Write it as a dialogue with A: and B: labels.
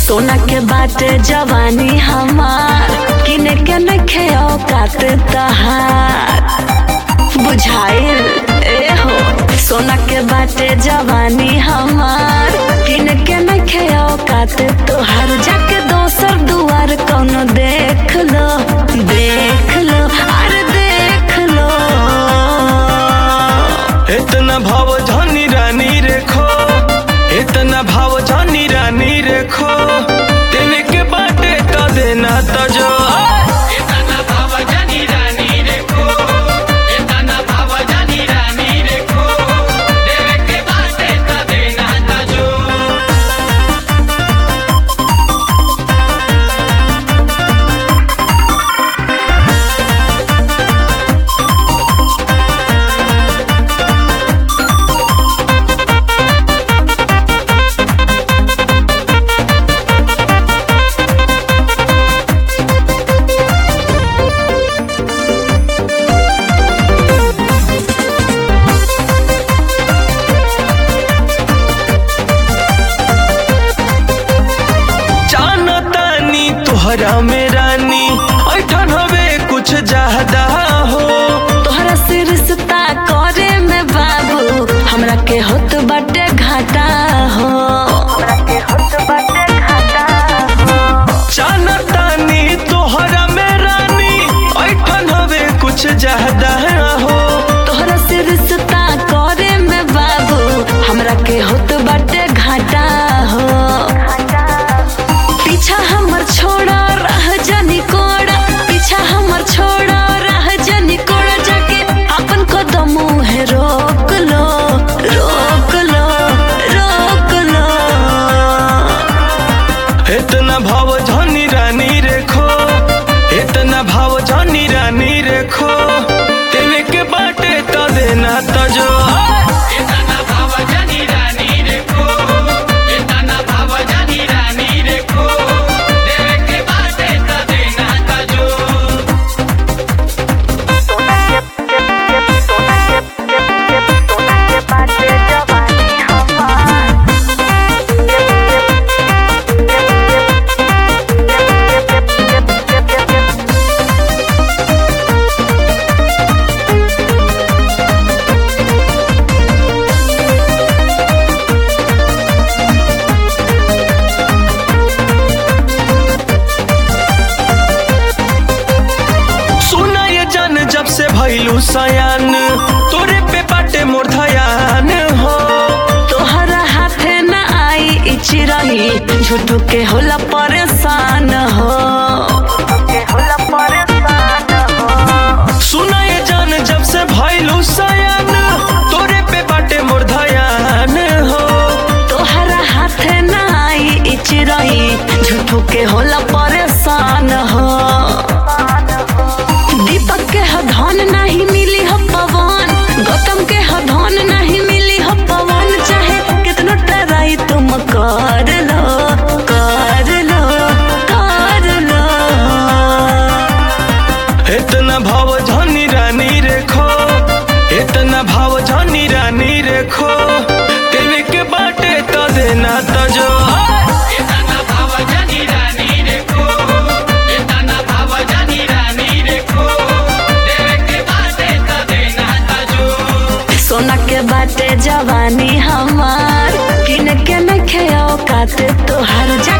A: सोना के बाटे जवानी हमार किने के नखे औकात तहार बुझाइल ए हो सोना के बाटे जवानी हमार किने के नखे औकात तोहार जाके दोसर दुआर कौनो देख लो देख लो अरे देख लो
B: इतना भाव धनी रानी रेखो इतना भाव धनी रानी रेखो देने के बाटे तो देना तो जो
C: एतना भाव जानी रानी रेखो एतना भाव जानी रानी रेखो देवे के बाटे त देना त जो
B: जानतानी तोहरा में रानी ऐठन हवे कुछ ज्यादा हो
A: तोहरा से रिश्ता करे में बाबू हमरा के होत बाटे घाटा हो
B: जानतानी तोहरा में रानी ऐठन हवे कुछ ज्यादा हो
A: तोहरा से रिश्ता करे में बाबू हमरा के होत बाटे घाटा हो पीछा हमर छोड़ा रह जानी कोड़ा पीछा हमर छोड़ा रह जानी कोड़ा जाके अपन कदम है रोक लो रोक लो रोक लो
B: इतना भाव धनी रानी रेखो इतना भाव धनी रानी रेखो देने के बाटे तो देना तो जो
C: एतना भाव जानी रानी रेखो एतना भाव जानी रानी रेखो देवे के बाटे त देना त जो
B: सुना ये जान जब से भइलू सयान तोरे पे बाटे मोर धयान हो
A: तोहरा हाथे न आई इची रही झूठो के होला परेशान हो
B: सुना ये जान जब से भइलू सयान तोरे पे बाटे मोर धयान हो
A: तोहरा हाथे न आई इची रही झूठो के होला परेशान हो दीपक के ह धन नहीं मिली हो पवन गौतम के ह धन नहीं मिली हो पवन चाहे कितनो ट्राई तुम कर लो कर लो कर लो
B: इतना भाव धनी रानी रेखो इतना भाव धनी रानी रेखो देने के बाटे तो देना तो जो
C: एतना भाव जानी रानी रेखो एतना भाव जानी रानी रेखो देवे के बाटे त देना त जो
A: सोना के बाटे जवानी हमार किन के नखे औकात तोहर जा